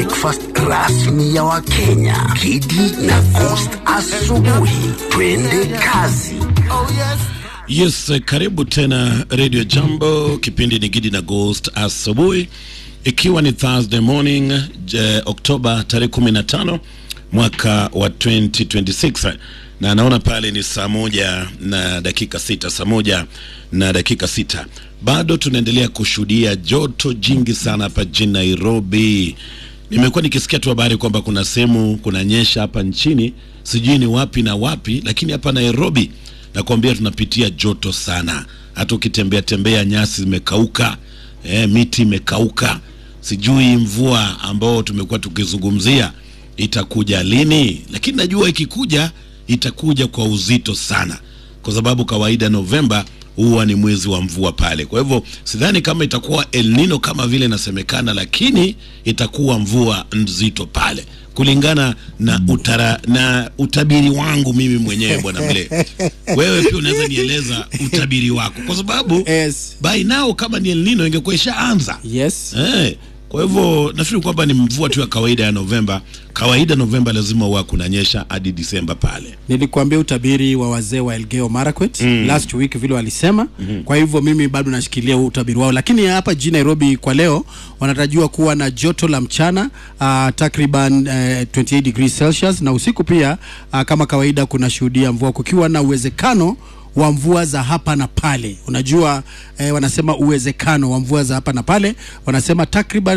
breakfast rasmi ya Wakenya. Kidi na Coast asubuhi. Twende kazi. Yes, eh, karibu tena Radio Jambo. Kipindi ni Gidi na Ghost asubuhi, ikiwa ni Thursday morning je, Oktoba tarehe 15 mwaka wa 2026 na naona pale ni saa moja na dakika sita, saa moja na dakika sita. Bado tunaendelea kushuhudia joto jingi sana hapa jijini Nairobi. Nimekuwa nikisikia tu habari kwamba kuna sehemu kunanyesha hapa nchini, sijui ni wapi na wapi, lakini hapa Nairobi nakwambia tunapitia joto sana. Hata ukitembea tembea nyasi zimekauka, eh, miti imekauka. Sijui mvua ambao tumekuwa tukizungumzia itakuja lini, lakini najua ikikuja itakuja kwa uzito sana, kwa sababu kawaida Novemba huwa ni mwezi wa mvua pale. Kwa hivyo sidhani kama itakuwa El Nino kama vile inasemekana, lakini itakuwa mvua nzito pale kulingana na utara, na utabiri wangu mimi mwenyewe bwana Mle. Wewe pia unaweza nieleza utabiri wako, kwa sababu Yes. by now kama ni El Nino ingekuwa ishaanza. Yes. Eh, kwa hivyo nafikiri kwamba ni mvua tu ya kawaida ya Novemba. Kawaida Novemba lazima huwa kunanyesha hadi Disemba pale. Nilikuambia utabiri wa wazee wa Elgeyo Marakwet last week vile walisema. Kwa hivyo mimi bado nashikilia huu utabiri wao, lakini hapa jijini Nairobi kwa leo wanatarajiwa kuwa na joto la mchana uh, takriban uh, 28 degrees Celsius na usiku pia uh, kama kawaida kuna shuhudia mvua kukiwa na uwezekano wa mvua za hapa na pale. Unajua eh, wanasema uwezekano wa mvua za hapa na pale, wanasema takriban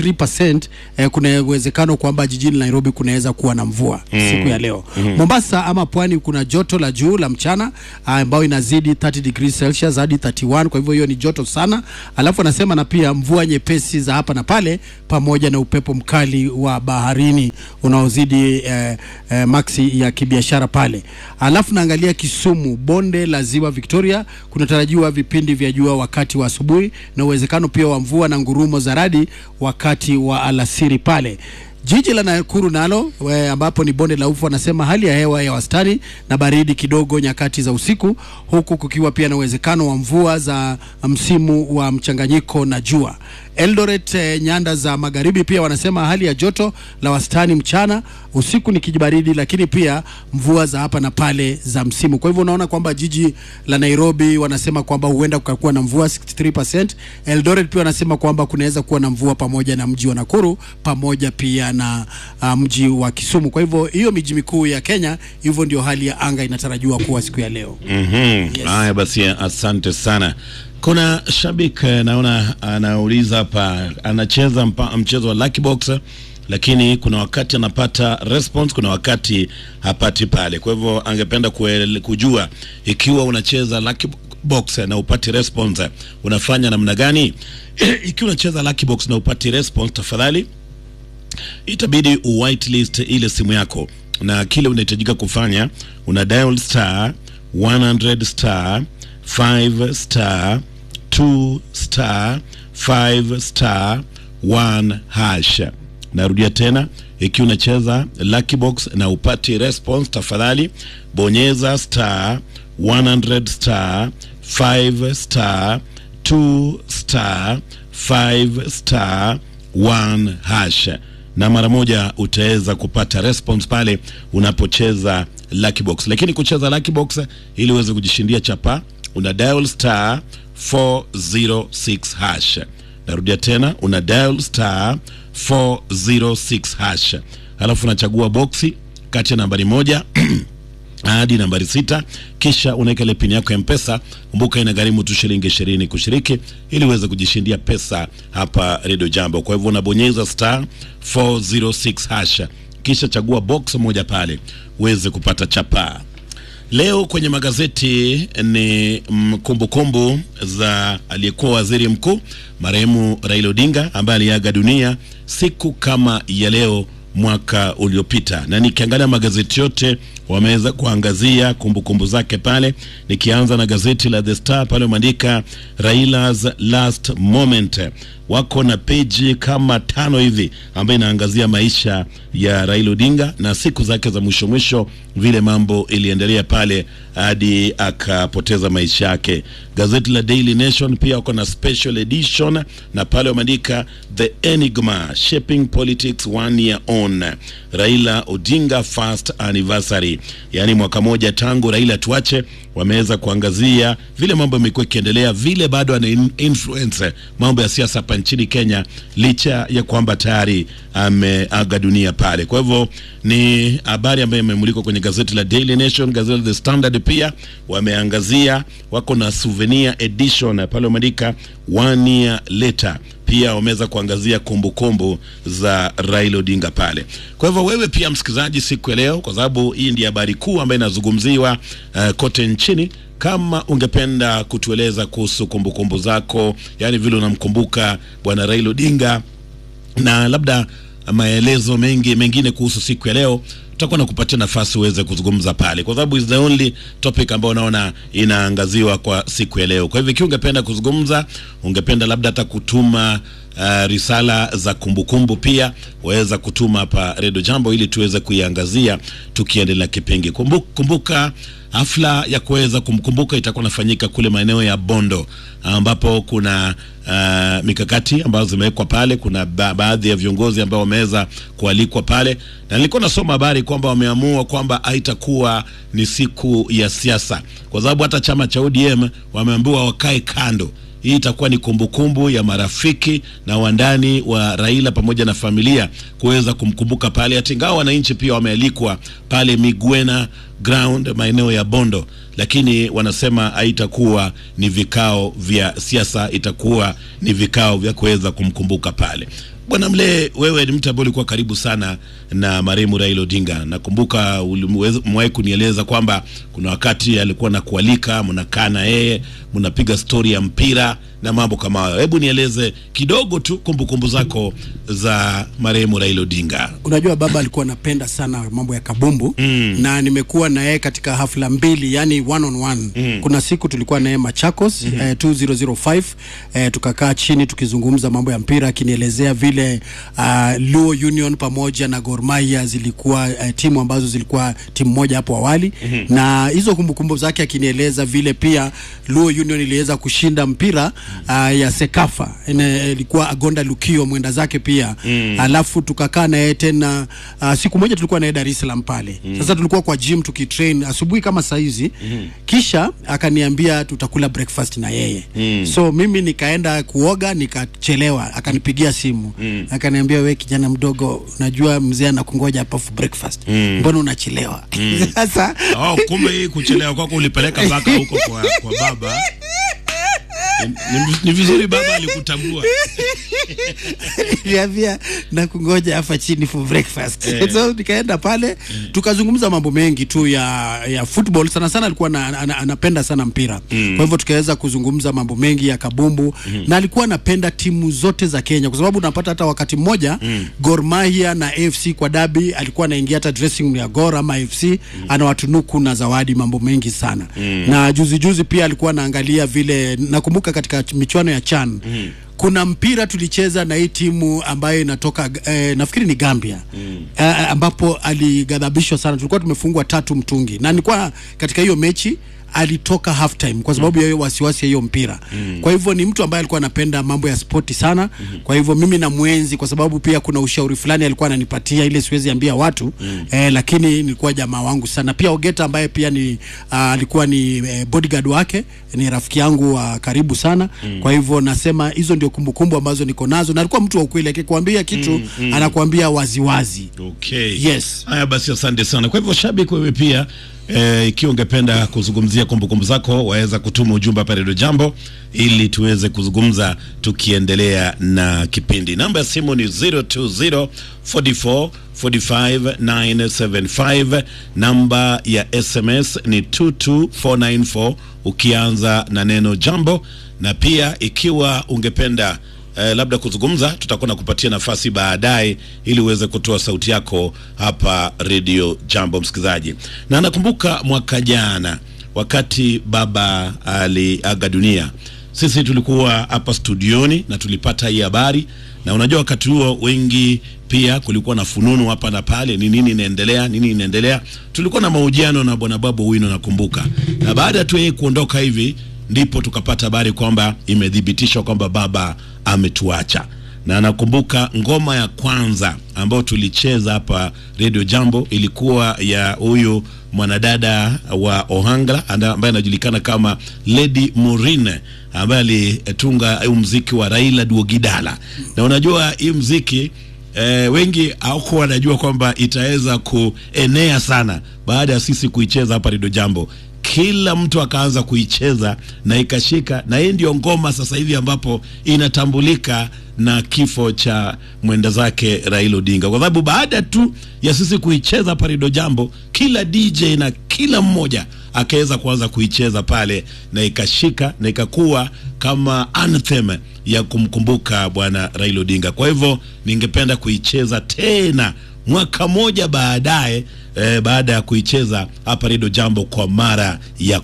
63% eh, kuna uwezekano kwamba jijini Nairobi kunaweza kuwa na mvua siku ya leo. Mombasa ama pwani kuna joto la juu la mchana ah, ambayo inazidi 30 degrees Celsius hadi 31, kwa hivyo hiyo ni joto sana. Alafu wanasema na pia mvua nyepesi za hapa na pale pamoja na upepo mkali wa baharini unaozidi eh, eh, maksi ya kibiashara pale. Alafu naangalia Kisumu, bonde la ziwa Victoria, kunatarajiwa vipindi vya jua wakati wa asubuhi na uwezekano pia wa mvua na ngurumo za radi wakati wa alasiri pale. Jiji la Nakuru nalo we, ambapo ni bonde la ufa, wanasema hali ya hewa ya wastani na baridi kidogo nyakati za usiku, huku kukiwa pia na uwezekano wa mvua za msimu wa mchanganyiko na jua. Eldoret eh, nyanda za magharibi pia wanasema hali ya joto la wastani mchana, usiku ni kijibaridi, lakini pia mvua za hapa na pale za msimu. Kwa hivyo unaona kwamba jiji la Nairobi wanasema kwamba huenda kukakuwa na mvua 63%. Eldoret pia wanasema kwamba kunaweza kuwa na mvua pamoja na mji wa Nakuru pamoja pia na uh, mji wa Kisumu. Kwa hivyo hiyo miji mikuu ya Kenya, hivyo ndio hali ya anga inatarajiwa kuwa siku ya leo. Mhm. Haya basi, asante sana. Kuna shabiki eh, naona anauliza hapa, anacheza mpa, mchezo wa Lucky Box lakini kuna wakati anapata response, kuna wakati hapati pale. Kwa hivyo angependa kuele- kujua ikiwa unacheza Lucky Box na upati response unafanya namna gani? Ikiwa unacheza Lucky Box na upati response, tafadhali itabidi uwhitelist ile simu yako na kile unahitajika kufanya una dial star 100 star 5 star 2 star 5 star 1 hash narudia tena ikiwa unacheza lucky box na upati response tafadhali bonyeza star 100 star 5 star 2 star 5 star 1 hash na mara moja utaweza kupata response pale unapocheza lucky box. Lakini kucheza lucky box ili uweze kujishindia chapa, una dial star 406 hash. Narudia tena, una dial star 406 hash, alafu unachagua boksi kati ya nambari moja hadi nambari sita kisha unaweka ile pini yako ya mpesa kumbuka inagharimu tu shilingi ishirini kushiriki ili uweze kujishindia pesa hapa redio jambo kwa hivyo unabonyeza star 406 hash kisha chagua box moja pale uweze kupata chapaa leo kwenye magazeti ni mm, kumbukumbu za aliyekuwa waziri mkuu marehemu raila odinga ambaye aliaga dunia siku kama ya leo mwaka uliopita na nikiangalia magazeti yote wameweza kuangazia kumbukumbu zake pale. Nikianza na gazeti la The Star pale wameandika Raila's last moment, wako na peji kama tano hivi ambayo inaangazia maisha ya Raila Odinga na siku zake za mwisho mwisho, vile mambo iliendelea pale hadi akapoteza maisha yake. Gazeti la Daily Nation pia wako na special edition na pale wameandika the enigma shaping politics one year on Raila Odinga first anniversary, yaani mwaka moja tangu Raila tuache. Wameweza kuangazia vile mambo yamekuwa ikiendelea, vile bado ana in- influence mambo ya siasa hapa nchini Kenya, licha ya kwamba tayari ameaga dunia pale. Kwa hivyo ni habari ambayo imemulikwa kwenye gazeti la Daily Nation. Gazeti la The Standard pia wameangazia, wako na souvenir edition pale wameandika one year later pia wameweza kuangazia kumbukumbu za Raila Odinga pale. Kwa hivyo wewe pia msikilizaji, siku ya leo, kwa sababu hii ndiyo habari kuu ambayo inazungumziwa uh, kote nchini, kama ungependa kutueleza kuhusu kumbukumbu zako, yani vile unamkumbuka bwana Raila Odinga na labda maelezo mengi mengine kuhusu siku ya leo tutakuwa na kupatia nafasi uweze kuzungumza pale, kwa sababu is the only topic ambayo unaona inaangaziwa kwa siku ya leo. Kwa hivyo ikiwa ungependa kuzungumza, ungependa labda hata kutuma uh, risala za kumbukumbu, pia waweza kutuma hapa Redio Jambo ili tuweze kuiangazia tukiendelea kipindi. Kumbuka, kumbuka hafla ya kuweza kumkumbuka itakuwa nafanyika kule maeneo ya Bondo ambapo kuna uh, mikakati ambazo zimewekwa pale. Kuna ba baadhi ya viongozi ambao wameweza kualikwa pale, na nilikuwa nasoma habari kwamba wameamua kwamba haitakuwa ni siku ya siasa, kwa sababu hata chama cha ODM wameambiwa wakae kando. Hii itakuwa ni kumbukumbu ya marafiki na wandani wa Raila pamoja na familia kuweza kumkumbuka pale, hata ingawa wananchi pia wamealikwa pale Migwena ground maeneo ya Bondo, lakini wanasema haitakuwa ni vikao vya siasa, itakuwa ni vikao vya kuweza kumkumbuka pale. Bwana Mlee, wewe ni mtu ambaye ulikuwa karibu sana na marehemu Raila Odinga. Nakumbuka umewahi kunieleza kwamba kuna wakati alikuwa na kualika, mnakaa na yeye, mnapiga stori ya mpira na mambo kama hayo. Hebu nieleze kidogo tu kumbukumbu zako za marehemu Raila Odinga. Unajua baba alikuwa anapenda sana mambo ya kabumbu mm. na nimekuwa na yeye katika hafla mbili, yani one on one mm. kuna siku tulikuwa na yeye Machakos mm -hmm. eh, 2005 eh, tukakaa chini tukizungumza mambo ya mpira, akinielezea vile uh, Luo Union pamoja na Gor Mahia zilikuwa uh, timu ambazo zilikuwa timu moja hapo awali mm -hmm. na hizo kumbukumbu zake akinieleza vile pia Luo Union iliweza kushinda mpira uh, ya Sekafa Ine, ilikuwa Agonda Lukio mwenda zake pia mm. alafu tukakaa na yeye tena uh, siku moja tulikuwa na yeye Dar es Salaam pale mm. Sasa tulikuwa kwa gym tukitrain asubuhi kama saa hizi mm. kisha akaniambia tutakula breakfast na yeye mm. so mimi nikaenda kuoga nikachelewa, akanipigia simu mm. akaniambia, we kijana mdogo, najua mzee anakungoja hapa for breakfast mm. mbona unachelewa? mm. Sasa Oh, kumbe hii kuchelewa kwako ulipeleka mpaka huko kwa, kwa baba ni, ni, ni vizuri baba alikutambua. niliambia na kungoja hapa chini for breakfast Eh. so nikaenda pale tukazungumza mambo mengi tu ya ya football sana sana alikuwa na, ana, anapenda sana mpira mm. kwa hivyo tukaweza kuzungumza mambo mengi ya kabumbu mm. na alikuwa anapenda timu zote za Kenya kwa sababu unapata hata wakati mmoja mm. Gor Mahia na AFC kwa dabi alikuwa anaingia hata dressing room ya Gor ama AFC mm. anawatunuku na zawadi mambo mengi sana mm. na juzi juzi pia alikuwa anaangalia vile nakumbuka katika michuano ya CHAN mm kuna mpira tulicheza na hii timu ambayo inatoka eh, nafikiri ni Gambia mm. eh, ambapo alighadhabishwa sana. Tulikuwa tumefungwa tatu mtungi, na nilikuwa katika hiyo mechi alitoka half time kwa sababu ya hiyo wasiwasi ya hiyo mpira mm. kwa hivyo ni mtu ambaye alikuwa anapenda mambo ya spoti sana mm. kwa hivyo mimi na mwenzi kwa sababu pia kuna ushauri fulani alikuwa ananipatia ile siwezi ambia watu mm. eh, lakini nilikuwa jamaa wangu sana pia Ogeta ambaye pia ni uh, alikuwa ni eh, bodyguard wake ni rafiki yangu wa karibu sana mm. kwa hivyo nasema hizo ndio kumbukumbu ambazo niko nazo na alikuwa mtu wa ukweli akikwambia kitu mm, mm. anakuambia waziwazi Okay. Yes. Haya basi, asante sana. Kwa hivyo shabiki, wewe pia eh, ikiwa ungependa kuzungumzia kumbukumbu zako, waweza kutuma ujumbe hapa Radio Jambo ili tuweze kuzungumza tukiendelea na kipindi. Namba ya simu ni 020 44 45 975. Namba ya SMS ni 22494 ukianza na neno jambo, na pia ikiwa ungependa eh, labda kuzungumza, tutakuwa na kupatia nafasi baadaye ili uweze kutoa sauti yako hapa Radio Jambo, msikilizaji. Na nakumbuka mwaka jana wakati baba aliaga dunia, sisi tulikuwa hapa studioni na tulipata hii habari, na unajua wakati huo wengi pia kulikuwa na fununu hapa na pale, ni nini inaendelea, nini inaendelea. Tulikuwa na mahojiano na bwana Babu Wino, nakumbuka, na baada tu yeye kuondoka hivi ndipo tukapata habari kwamba imethibitishwa kwamba baba ametuacha na nakumbuka ngoma ya kwanza ambayo tulicheza hapa Radio Jambo ilikuwa ya huyu mwanadada wa Ohangla anda- ambaye anajulikana kama Lady Murine ambaye alitunga huu mziki wa Raila Duogidala, na unajua hii mziki eh, wengi hawakuwa wanajua kwamba itaweza kuenea sana baada ya sisi kuicheza hapa Radio Jambo kila mtu akaanza kuicheza na ikashika, na hii ndio ngoma sasa hivi ambapo inatambulika na kifo cha mwenda zake Raila Odinga, kwa sababu baada tu ya sisi kuicheza hapa Radio Jambo, kila DJ na kila mmoja akaweza kuanza kuicheza pale na ikashika na ikakuwa kama anthem ya kumkumbuka bwana Raila Odinga. Kwa hivyo ningependa kuicheza tena mwaka moja baadaye eh, baada ya kuicheza hapa Radio Jambo kwa mara ya